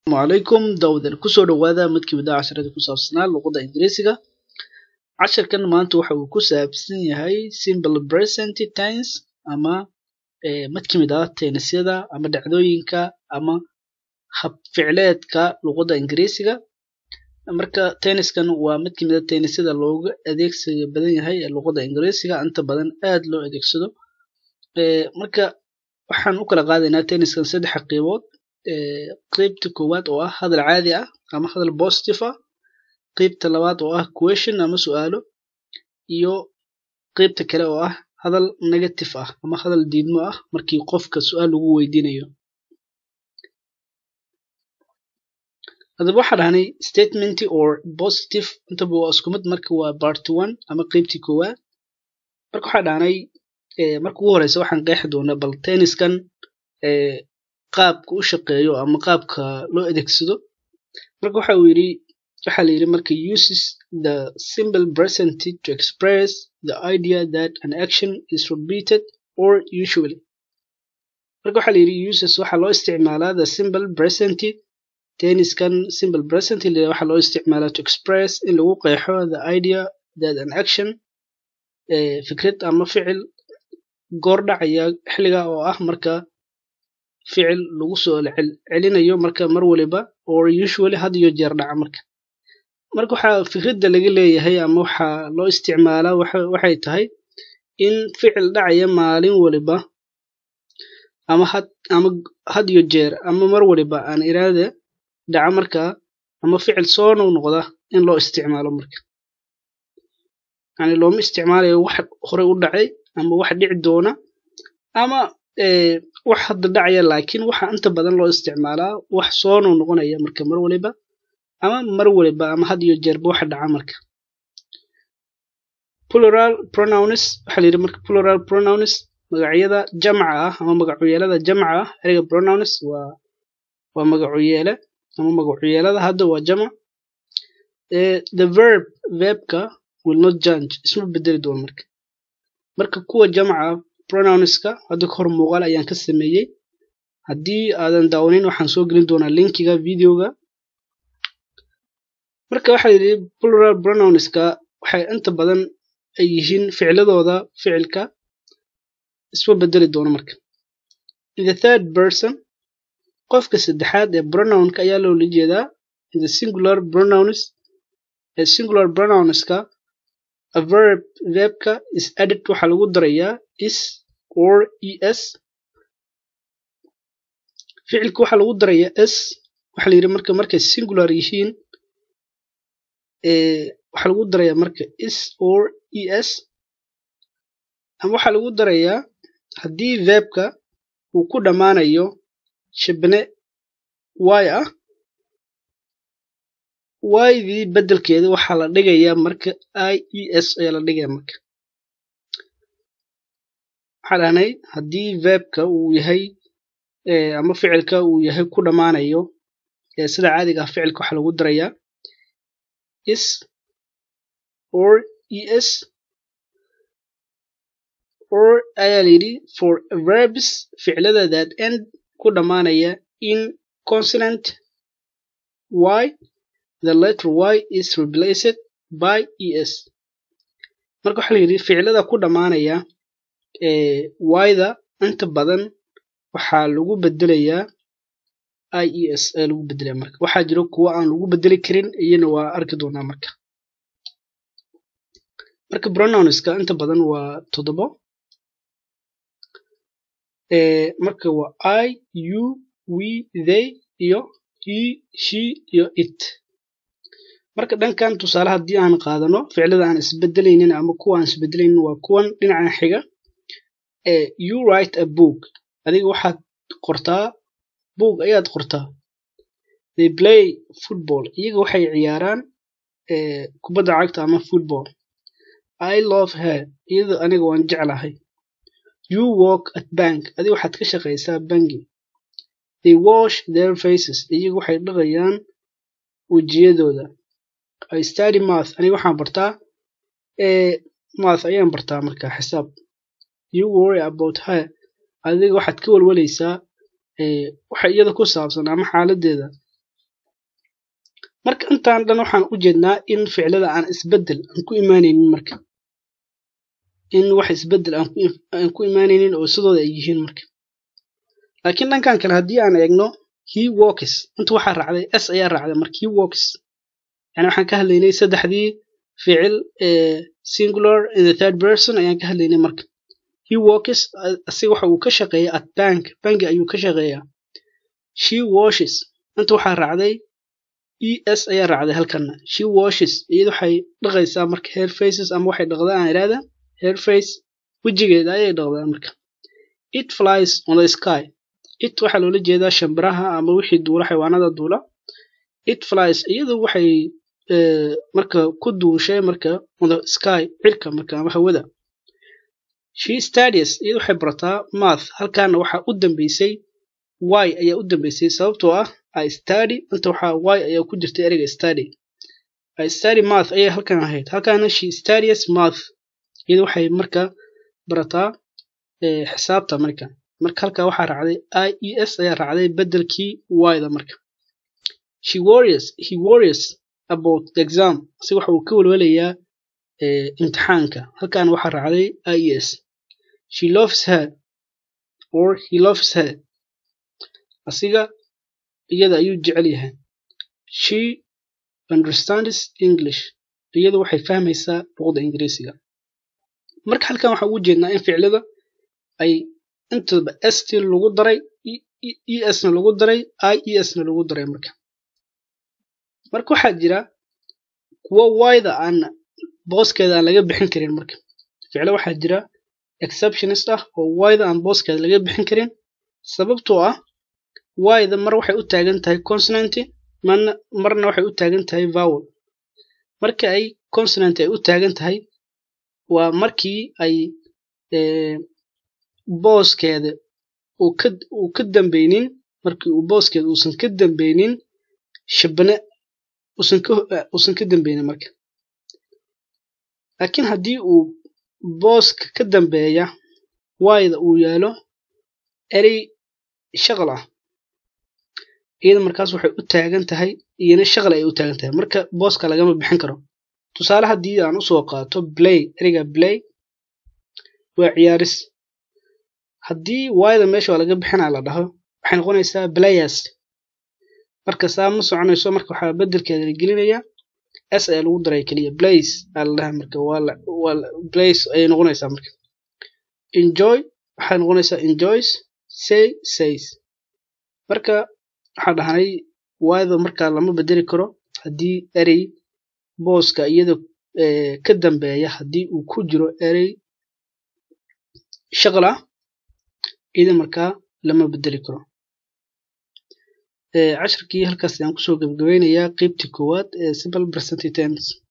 calaykum dawdan kusoo dhawaada mid kamid ah casharada ku saabsanaa luqadda ingiriisiga casharkan maanta waxa uu ku saabsan yahay simple present tense ama mid kamid ah tenisyada ama dhacdooyinka ama hab ficleedka luqadda ingiriisiga marka tenniskan waa mid kamid a tennisyada looga adeegsiga badan yahay ee luqadda ingiriisiga inta badan aad loo adeegsado marka waxaan u kala qaadaynaa tenniskan saddex qaybood qeybta koowaad oo ah hadal caadi ah ama hadal positive ah qeybta labaad oo ah question ama su-aalo iyo qeybta kale oo ah hadal negative ah ama hadal diidmo ah markii qofka su-aal lagu weydiinayo hadaba waxaa dhahnay statement or positive intaba waa isku mid marka waa part one ama qeybtii koowaad marka waxaa dhahnay marka ugu horeysa waxaan qeexi doonaa bal tenniskan qaabka u shaqeeyo ama qaabka loo adeegsado marka waxa uu yidhi waxaa la yidhi marka uses the simple present to express the idea that an action is repeated or usually marka waxaa la yidhi uses waxaa loo isticmaalaa the simple present tenniskan simple present waxaa loo isticmaalaa to express in lagu qeexo the idea that an action fikrad ama ficil goor dhacaya xilliga oo ah marka ficil lagu soo celinayo marka mar waliba or usually had iyo jeer dhaca marka marka waxaa fikradda laga leeyahay ama waxaa loo isticmaalaa waxay tahay in ficil dhacaya maalin waliba ama had ama had iyo jeer ama mar waliba aan iraada dhaca marka ama ficil soo noqnoqda in loo isticmaalo marka yani looma isticmaalayo wax horey u dhacay ama wax dhici doona ama wax hadda dhacaya laakiin waxa inta badan loo isticmaalaa wax soo noqnoqonaya marka mar waliba ama mar waliba ama had iyo jeerba waxa dhaca marka plural pronouns waxaa la yidhi marka plural pronouns magacyada jamca ah ama magacuyeelada jamca ah ereyga pronouns waa waa magacuyeele ama magacuyeelada hadda waa jamac the verb verbka will not change isma bedeli doono marka marka kuwa jamca pronounska hadda ka hor muuqaal ayaan ka sameeyey haddii aadan daawanin waxaan soo gelin doonaa linkiga videoga marka waxaa yidhi plural pronounska waxay inta badan ay yihiin ficladooda ficilka isma bedeli doono marka in the third person qofka saddexaad ee pronounka ayaa loola jeedaa in the singular pronouns ee singular pronounska a verb verbka is added waxaa lagu darayaa is or es ficilka waxaa lagu darayaa s waxaa la yidhi marka markay singular yihiin waxaa lagu darayaa marka is or es ama waxaa lagu darayaa haddii verbka uu ku dhammaanayo shibne y ah ydii beddelkeeda waxaa la dhigayaa marka i e s ayaa la dhigaya marka waxaa dhahnay haddii verbka uu yahay ama ficilka uu yahay ku dhammaanayo sida caadiga ah ficilka waxaa lagu darayaa is or es or ayaa la yidhi for verbs ficlada that end ku dhammaanaya in consonant y the letter y is replaced by es marka waxaa la yidhi ficilada ku dhammaanaya yda inta badan waxaa lagu bedelayaa i e s ayaa lagu bedelaya marka waxaa jiro kuwa aan lagu bedeli karin iyana waa arki doonaa marka marka pronounska inta badan waa toddobo marka waa i u we they iyo he she iyo it marka dhankan tusaale haddii aan qaadano ficlada aan isbedelaynin ama kuwa aan isbedelaynin waa kuwan dhinacan xiga you write a book adiga waxaad qortaa book ayaad qortaa they play football iyaga waxay ciyaaraan kubadda cagta ama football i love her iyada aniga waan jeclahay you work at bank adiga waxaad ka shaqaysaa bangi they wash their faces iyaga waxay dhaqayaan wejiyadooda i study math aniga waxaan bartaa math ayaan bartaa marka xisaab you worry about her adiga waxaad ka walwalaysaa waxa iyada ku saabsan ama xaaladeeda marka intaan dhan waxaan u jeednaa in ficilada aan isbedel aan ku imaanaynin marka in wax isbedel aan ku imaanaynin oo sidooda ay yihiin marka laakiin dhankan kale haddii aan eegno he walks inta waxaa raacday s ayaa raacday marka he walks yani waxaan ka hadlaynay saddexdii ficil singular in the third person ayaan ka hadlaynay marka he walks asiga waxa uu ka shaqeeya at bank banki ayuu ka shaqeeyaa she washes inta waxaa raacday e s ayaa raacday halkana she washes iyada waxay dhaqaysaa marka hair faces ama waxay dhaqdaa aan idhaahda hair face wejigeeda ayay dhaqdaa marka it flies on the sky it waxaa loola jeedaa shambiraha ama wixii duula xayawaanada duula it flies iyadu waxay marka ku duushay marka on the sky cirka marka ama hawada she studies iyadu waxay barataa math halkaana waxaa u dambeysay y ayaa u dambeysay sababtoo ah i study inta waxaa y ayaa ku jirta ereyga study i study math ayay halkan ahayd halkaana she studies math iyadu waxay marka barataa xisaabta marka marka halkaa waxaa raacday i e s ayaa raacday bedelkii y-da marka she worries he worries about the exam si waxa uu ka welwelayaa imtixaanka halkaana waxaa raacday i e s she loves her or he loves her asiga iyada ayuu jecel yahay she understands english iyadu waxay fahmaysaa luqada ingiriisiga marka halkan waxaa ugu jeednaa in ficilada ay intaba st lagu daray e s na lagu daray i e s na lagu daray marka marka waxaa jira kuwo wayda aan booskeeda aan laga bixin karin marka ficilo waxaa jira exceptionist ah oo wayda aan booskeeda laga bixin karin sababtoo ah wayda mar waxay u taagan tahay consonanty marna marna waxay u taagan tahay vowel marka ay consonant ay u taagan tahay waa markii ay booskeeda uu ka uu ka dambeynin markii uu booskeeda uusan ka dambeynin shabane uusan ka uusan ka dambeynin marka laakiin haddii uu booska ka dambeeya wayda uu yaalo erey shaqal ah iyada markaas waxay u taagan tahay iyana shaqal ay u taagan tahay marka booska lagama bixin karo tusaale haddii aan usoo qaato blay ereyga blay waa ciyaaris haddii wayda meesha waa laga bixinaa la dhaho waxay noqonaysaa players marka saa ma soconayso marka waxaa bedelkeeda la gelinayaa s ayaa lagu daray keliya blace aa la dhaha marka waa la waa blace ayay noqonaysaa marka enjoy waxay noqonaysaa enjoys say says marka waxaa dhahnay wayda marka lama bedeli karo haddii erey booska iyada ka dambeeya haddii uu ku jiro erey shaqal ah iyada markaa lama bedeli karo casharkii halkaas ayaan kusoo gabagabeynayaa qeybtii koowaad ee simple present tense